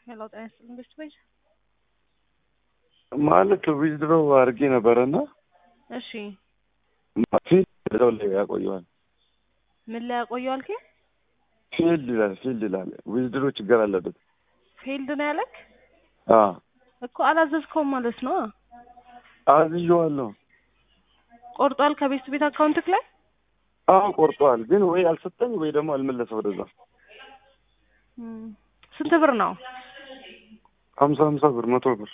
ሄሎ ጤና ይስጥልኝ ቤስት ቤጅ ማለት ዊዝድሮ አድርጌ ነበረና እሺ ፊልድ እዛው ላይ ያቆየዋል። ምን ላይ ያቆየው አልከኝ? ፊልድ ይላል ፊልድ ይላል። ዊዝድሮ ችግር አለበት። ፊልድ ነው ያለክ አዎ እኮ አላዘዝከውም ማለት ነው። አዝዤዋለሁ። ቆርጧል ከቤስት ቤት አካውንትክ ላይ አዎ ቆርጧል፣ ግን ወይ አልሰጠኝ ወይ ደግሞ አልመለሰ ወደዛ። እም፣ ስንት ብር ነው? ሀምሳ ሀምሳ ብር መቶ ብር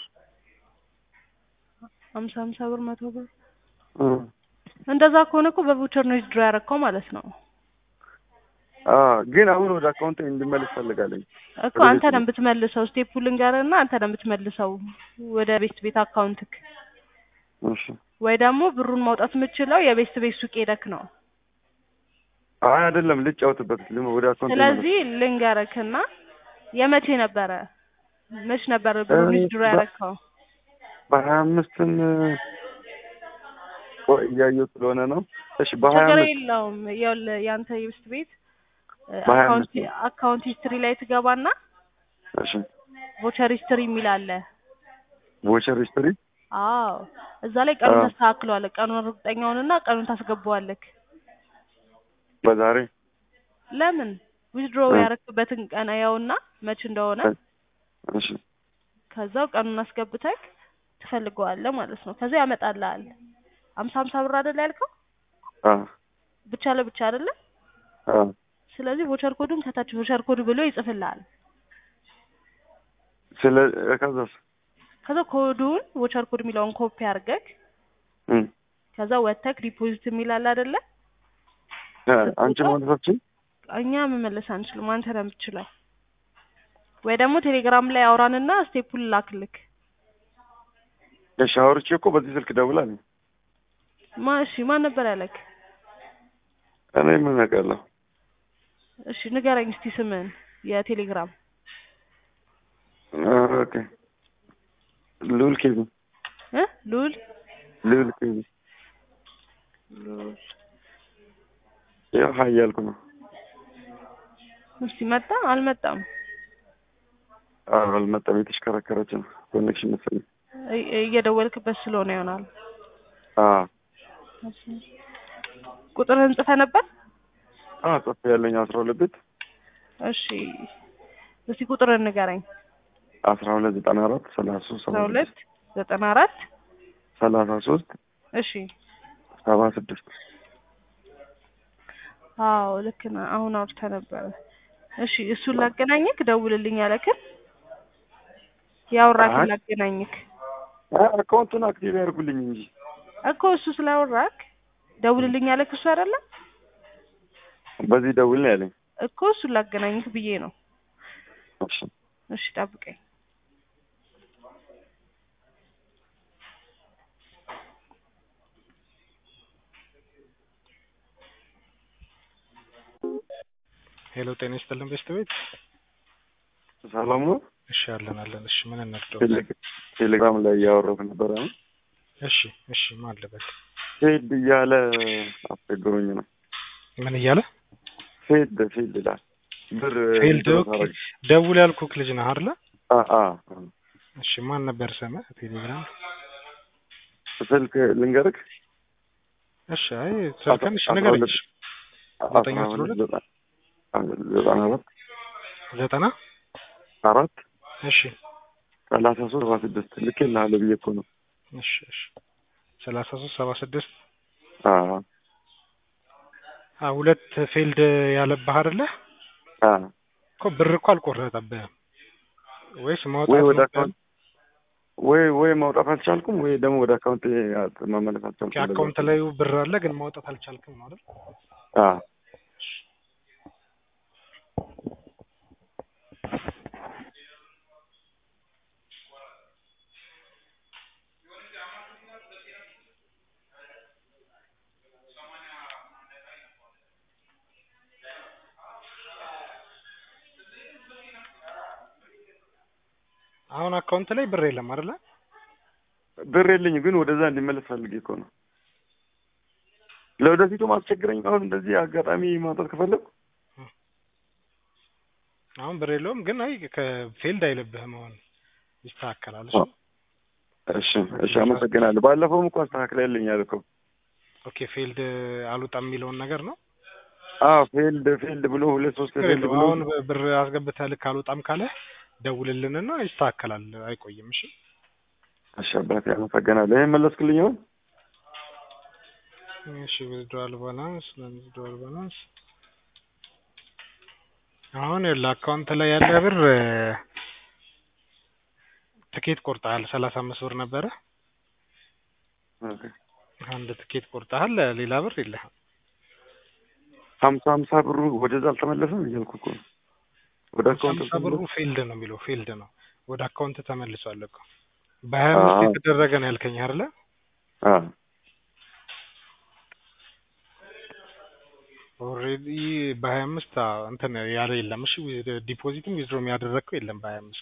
ሀምሳ ሀምሳ ብር መቶ ብር እ እንደዛ ከሆነ እኮ በቮቸር ነው ዊዝድሮ ያደረግከው ማለት ነው አ ግን አሁን ወደ አካውንት እንዲመለስ ፈልጋለኝ። እኮ አንተ ነው የምትመልሰው። ስቴፑ ልንገርህና አንተ ነው የምትመልሰው ወደ ቤስት ቤት አካውንትክ እሺ ወይ ደግሞ ብሩን ማውጣት የምችለው የቤስት ቤት ሱቅ ሄደክ ነው። አይ አይደለም ልጫወትበት ልም ወደ አካውንት ስለዚህ ልንገርክና የመቼ ነበረ መች ነበረ ብሩን እኔ ዊዝድሮ በ- ያደረግከው? በሀያ አምስትም ቆይ እያየሁ ስለሆነ ነው። እሺ በሀያ ችግር አምስት የለውም። ይኸውልህ የአንተ የቤስት ቤት እ፣ በሀያ አካውንት አምስት አካውንት ሂስትሪ ላይ ትገባና እሺ ቮቸር ሂስትሪ የሚል አለ። ቮቸር ሂስትሪ አዎ እዛ ላይ ቀኑን አዎ። ታስተካክለዋለህ። ቀኑን እርግጠኛውንና ቀኑን ታስገባዋለህ። በዛሬ ለምን ዊዝድሮ እ። ያረክበትን ቀን ያውና መች እንደሆነ እሺ ከዛው ቀኑን አስገብተክ ትፈልገዋለህ ማለት ነው። ከዛ ያመጣልሃል። አምሳ አምሳ ብር አይደል ያልከው? አ ብቻ ለብቻ አይደለ? አ ስለዚህ ቮቸር ኮዱን ከታች ቮቸር ኮድ ብሎ ይጽፍልሃል። ስለ ከዛስ ከዛ ኮዱን ቮቸር ኮድ የሚለውን ኮፒ አድርገክ እም ከዛ ወተክ ዲፖዚት የሚል አለ አይደለ? አ አንቺ ማለታችን እኛ መመለስ አንችልም። አንተ ነው የምትችለው። ወይ ደግሞ ቴሌግራም ላይ አውራንና ስቴፑን ላክልክ። እሺ አውርቼ እኮ በዚህ ስልክ ደውላለሁ። ማ እሺ ማን ነበር ያለክ? እኔ ምን አውቃለሁ? እሺ ንገረኝ እስቲ ስምን የቴሌግራም ኦኬ ሉል ኬቢ እ ሉል ሉል ኬቢ ሉል ያው ሀይ እያልኩ ነው። እስቲ መጣ አልመጣም? አዎ አልመጣም። የተሽከረከረች ነው ኮኔክሽን መሰለኝ። እይ- እየደወልክበት ስለሆነ ይሆናል። አዎ ቁጥርህን ጽፈህ ነበር? አዎ ጽፌ ያለኝ አስራ ሁለት ቤት እሺ እስቲ ቁጥርህን ንገረኝ። አስራ ሁለት ዘጠና አራት ሰላሳ ሶስት አስራ ሰባ ሁለት ስድስት ዘጠና አራት ሰላሳ ሶስት እሺ ሰባ ስድስት አዎ ልክ ነህ። አሁን አውርተህ ነበረ። እሺ እሱን ላገናኝክ ደውልልኝ ያለክን ያወራክን አይ። ላገናኝክ አካውንቱን አክቲቭ ያድርጉልኝ እንጂ እኮ እሱ ስላወራክ ደውልልኝ ያለክ እሱ አይደለም በዚህ ደውል ነው ያለኝ። እኮ እሱን ላገናኝክ ብዬ ነው። እሺ እሺ ጠብቀኝ። ሄሎ ጤና ይስጥልን ቤስት ቤት። ሰላም ነው። እሺ አለን አለን። እሺ ምን እንርዳው? ቴሌ- ቴሌግራም ላይ እያወራሁ ነበረ። እሺ እሺ ማን ልበል? ፌድ እያለ አስቸግሮኝ ነው። ምን እያለ ፌድ ፌድ ይላል ብር ፊልድ ድረስ ኦኬ። አደረግ- ደውል ያልኩክ ልጅ ነህ አይደለ? አ አ እሺ ማን ነበር ስምህ? ቴሌግራም ስልክ ልንገርክ እሺ አይ ስልክን እሺ አስራ ንገረኝ። ሁለት እሺ አስራ ዘጠኝ አስራ ሁለት ሁለት ዘጠና ዘጠና አራት ዘጠና አራት እሺ ሰላሳ ሶስት ሰባ ስድስት ልኬልሃለሁ ብዬ እኮ ነው። እሺ እሺ ሰላሳ ሶስት ሰባ ስድስት አ አ ሁለት ፊልድ ያለብህ አይደለ? አ እኮ ብር እኮ አልቆረጠብህም ወይስ ወይ ማውጣት ወደ ነው? አካውንት ወይ ወይ ማውጣት አልቻልኩም ወይ ደግሞ ወደ አካውንት መመለስ አልቻልኩም። አካውንት ላይ ብር አለ ግን ማውጣት አልቻልክም ነው አይደል? አ አሁን አካውንት ላይ ብር የለም አይደለ? ብር የለኝም ግን ወደዛ እንዲመለስ ፈልጌ እኮ ነው። ለወደፊቱ ማስቸግረኝ አሁን እንደዚህ አጋጣሚ ማውጣት ከፈለኩ አሁን ብር የለውም ግን አይ ከፊልድ አይልብህም አሁን ይስተካከላል። እሺ አዎ። እሺ እሺ፣ አመሰግናለሁ። ባለፈውም እኮ አስተካክለልኛል እኮ። ኦኬ ፊልድ አልወጣም የሚለውን ነገር ነው። አዎ ፊልድ ፊልድ ብሎ ሁለት ሶስት ችግር ፊልድ የለውም። ብሎ አሁን ብር አስገብተህ ልክ አልወጣም ካለ ደውልልንና ይስተካከላል። አይቆይም። እሺ እሺ አባቴ አመሰግናለሁ። ይሄን መለስክልኝ አሁን? እሺ ዊዝድሮዋል ባላንስ ዊዝድሮዋል ባላንስ አሁን ለአካውንት ላይ ያለ ብር ትኬት ቆርጠሃል። ሰላሳ አምስት ብር ነበረ። ኦኬ። አንድ ትኬት ቆርጠሃል። ሌላ ብር የለህም። ሀምሳ ሀምሳ ብሩ ወደዛ አልተመለሰም እያልኩ እኮ ነው። ወደ አካውንት ሀምሳ ብሩ ፊልድ ነው የሚለው ፊልድ ነው ወደ አካውንት ተመልሷል እኮ በሀያ አምስት አዎ። የተደረገ ነው ያልከኝ አይደለ? አዎ ኦልሬዲ በሀያ አምስት እንትን ያለ የለም። እሺ ዲፖዚትም ዊዝድሮም ያደረግከው የለም በሀያ አምስት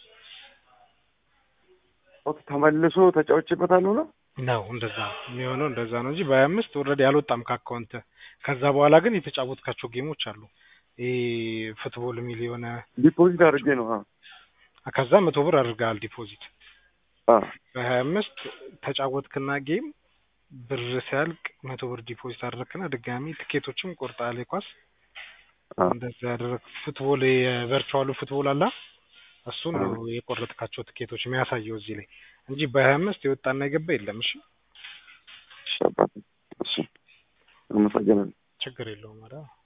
ኦኬ። ተመልሶ ተጫውቼበታለሁ ነው ነው እንደዛ ነው የሚሆነው እንደዛ ነው እንጂ በሀያ አምስት ኦልሬዲ አልወጣም ከአካውንት። ከዛ በኋላ ግን የተጫወትካቸው ጌሞች አሉ። ይሄ ፉትቦል የሚል የሆነ ዲፖዚት አድርጌ ነው። አዎ ከዛ መቶ ብር አድርገሃል ዲፖዚት አዎ በሀያ አምስት ተጫወትክና ጌም ብር ሲያልቅ መቶ ብር ዲፖዚት አደረግክና ድጋሚ ትኬቶችም ቆርጠሃል። የኳስ አዎ እንደዛ ያደረግ ፉትቦል የቨርቹዋሉ ፉትቦል አላ እሱን ነው የቆረጥካቸው ትኬቶች የሚያሳየው እዚህ ላይ እንጂ በሀያ አምስት የወጣና የገባ የለም። እሺ እሺ አባቴ እሺ አመሰግናለሁ። ችግር የለውም። ኧረ